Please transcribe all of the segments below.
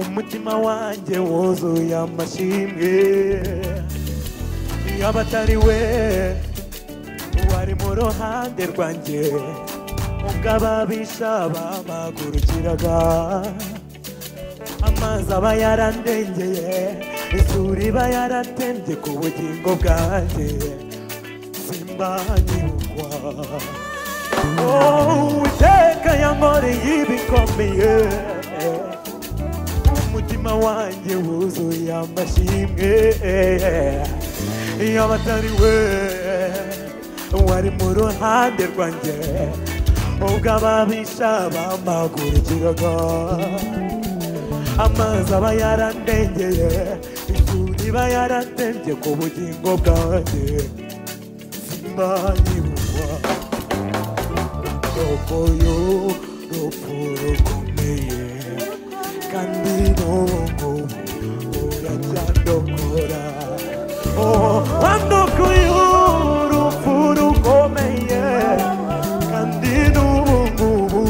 umutima wanjye wuzuye amashimwe iyo abatari we wari mu ruhande rwanjye ubwo ababisha bamagurukiraga amazi aba yarandengeye isuri iba yaratembye ku bugingo bwanjye simbanyirukwa uwiteka yankoreye ibikomeye umutima wanjye wuzuye amashimwe iyo abatari we wari mu ruhande rwanjye ubwo ababisha bamagurukiraga amazi aba yarandengeye isuri iba yaratembye ku bugingo bwanjye simbanyirukwa roko y'urupfu rukomeye kandi n'ubu uracyadokora andoko y'urupfu rukomeye kandi n'ubu ngubu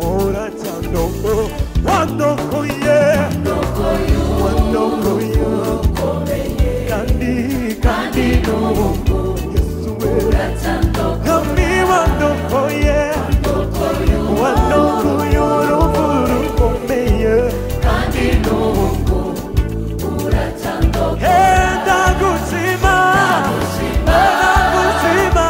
uracyadokora wandokoye wandokoye kandi kandi n'ubu yesu we kandi wandokoye wandokoye urupfu rukomeye kandi n'ubu ndagushima ndagushima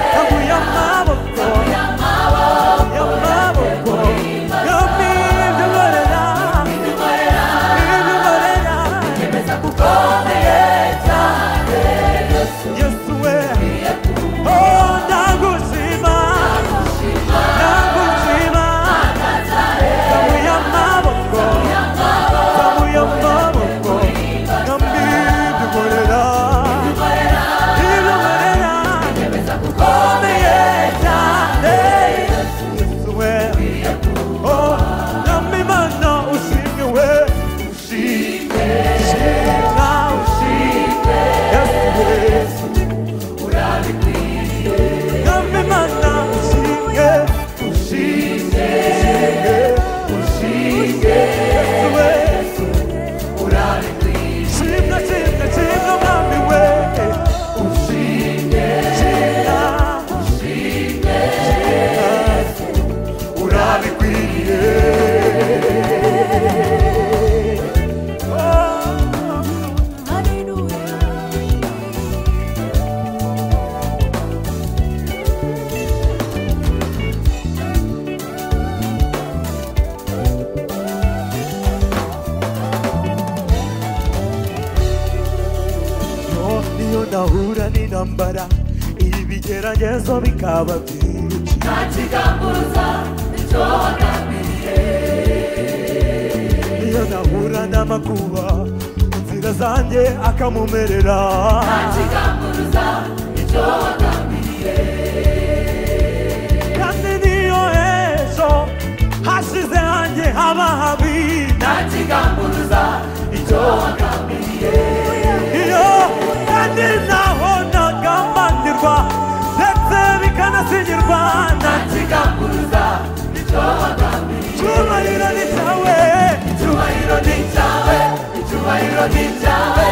nkaguye amaboko amaboko nk'ibindukorera ibindukorera yemeza gukomeye cyane yesu we oh ndagushima ndagushima nkaguye amaboko Samuya maboko Ngambidukorera Idukorera Ukomeye cyane Yesu we Oh Namimana ushimwe we Ushimwe Shimwa ushimwe Yesu Yesu Urabikwiye Namimana ushimwe Ushimwe Ushimwe Ushimwe Yesu we Shimna, shimna, shimna, mami we. Ushimwe, shimna, ushimwe, shimna, urabikwiye. Yo, iyo ndahura n'intambara ibigeragezo bikaba byinshi iyo ndahura n'amakuba inzira zanjye akamumerera kandi niyo ejo hashize hanjye haba habi iyo kandi nabonaga mbanirwa ndetse bikanasinyirwa na cyubahiro ni cyawe Icyubahiro ni icyawe, icyubahiro ni icyawe, we icyubahiro ni cyawe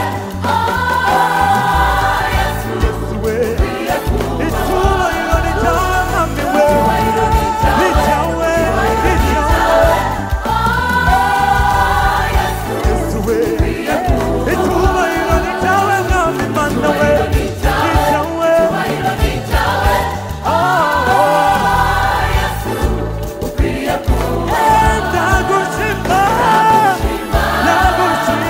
mami we ni cyawe ni cyawe Yesu we icyubahiro ni cyawe mwami mana we ni cyawe icyubahiro ni icyawe, ndagushima ndagushima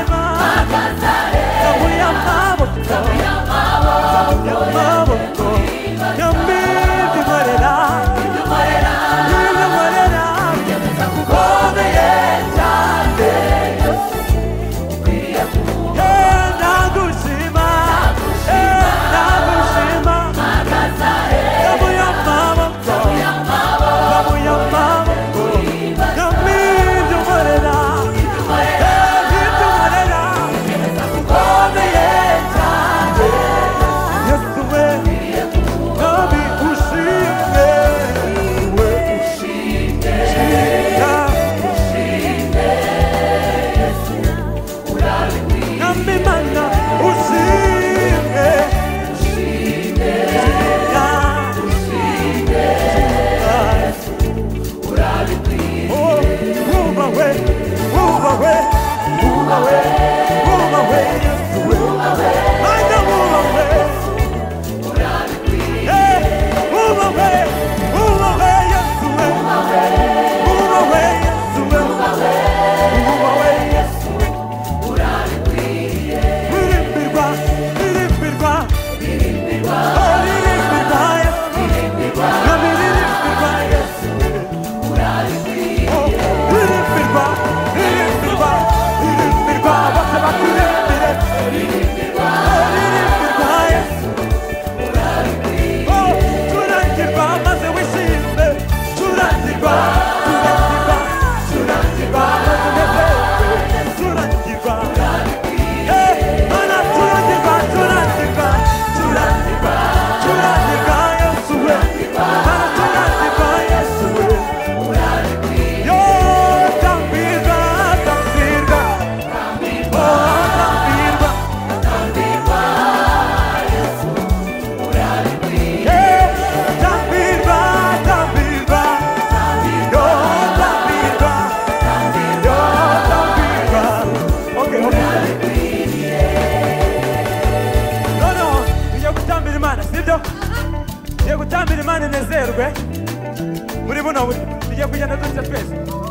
Hebu na ujaribu kujaza tu cha pesa.